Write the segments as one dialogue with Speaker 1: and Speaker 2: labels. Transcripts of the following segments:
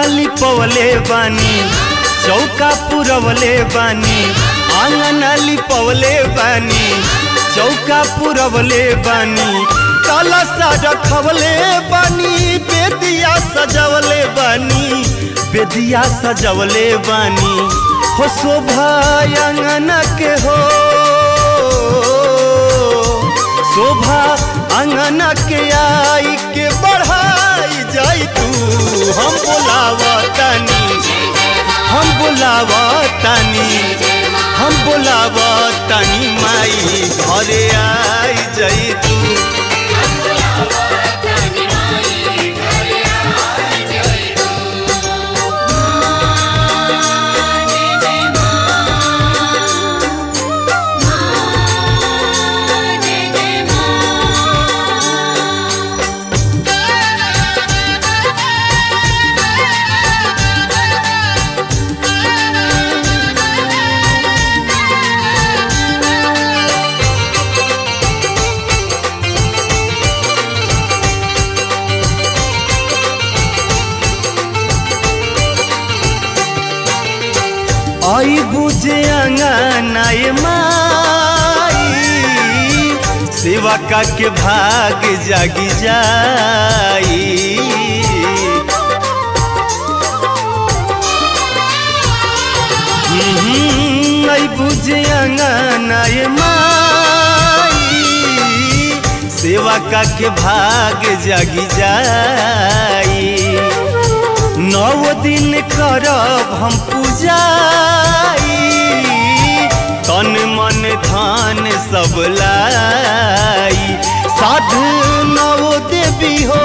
Speaker 1: लिपवले बानी चौका पुरवले बानी आंगन लिपवले बानी चौका पुरवले बानी कलशा रखवले बानी बेदिया सजवले बानी बेदिया सजवले बानी हो शोभा अंगन के हो शोभा अंगन के आई के बढ़ाई जाई तू हम बोलावा तानी हम बोलावा तानी हम बोलावा तानी माई घरे आई जाई तू आई बुझे अंगनाए माई सेवा का के भाग जागी जाई हम्म, आई बुझे अंगनाए माई सेवा का के भाग जागी जाई नौ दिन करब हम पूजाई तन मन धन सब लाई साधु नवो देवी हो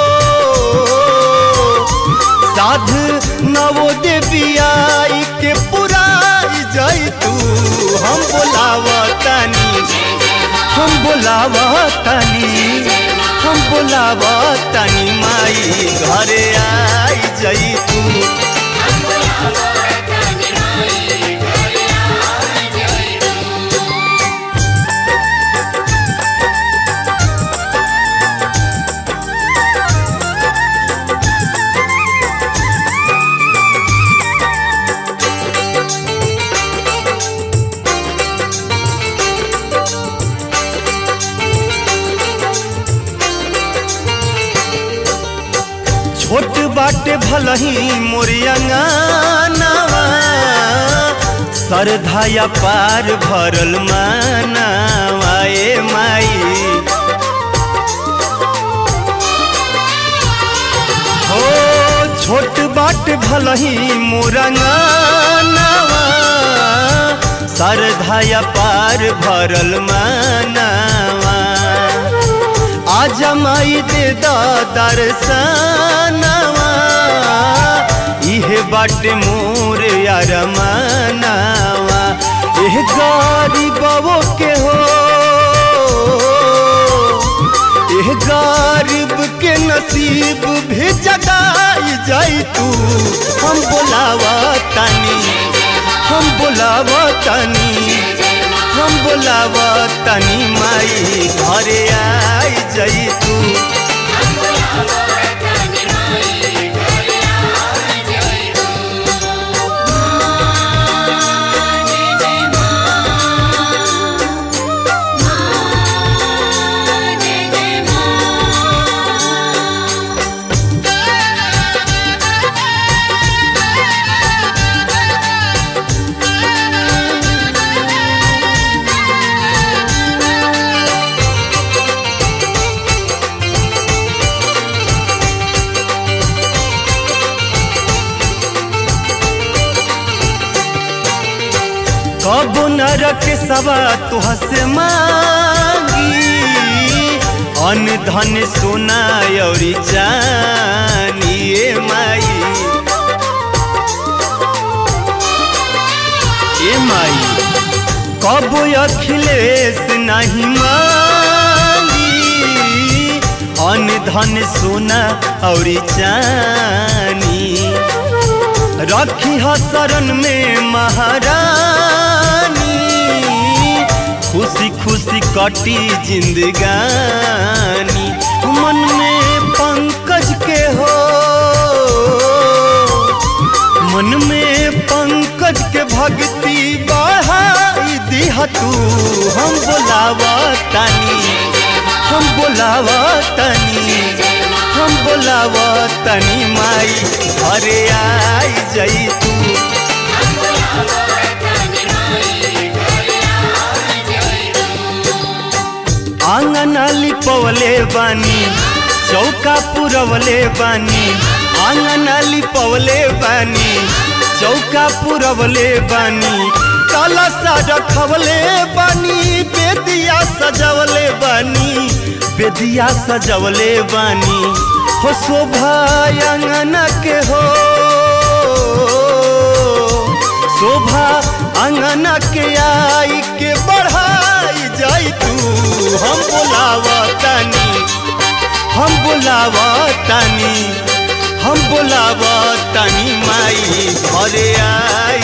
Speaker 1: साधु नवो देवी आई के पुराई जाई तू हम बोलावतानी हम बोलावतानी हम बोलावतानी माई घरे आई जाई तू छोट बाटे भलही मोरियंगानवा सरधाया पार भरल मानवा ए माई हो छोट बाट भलही मोरंगानवा सरधाया पार भरल मानवा आज माई दे दर्शनवा इहे बाटे मोर यार मानवा एह गरीबो के हो एह गरीब के नसीब भी जगाई जाई तू हम बोलावा तानी हम बोलावा तानी हम बोलावा तानी माई घरे आई जाई तू कब नरक सवा तुह से मांगी अन धन सोना औरी चानी ए माई ए माई कब अखिलेश नहीं मांगी अन धन सोना औरी चानी रखी ह शरण में महारानी खुशी खुशी कटी जिंदगानी मन में पंकज के हो पंकज के भक्ति बढ़ाई दिह तू हम बोलावा तानी हम बोलावा तानी हम बोलावा तनी माई घरे आई जई तू आंगन लिपवले बानी चौका पुरवले बानी आंगन लिपवले बानी चौका पुरवले बानी कलसा रखवले बानी बेदिया सजवले बानी बेदिया सजवले बानी हो शोभा अंगन के हो शोभा अंगन के आई के बढ़ाई जाई तू हम बोलावा तानी हम बोलावा तानी हम बोलावा तानी माई घरे आई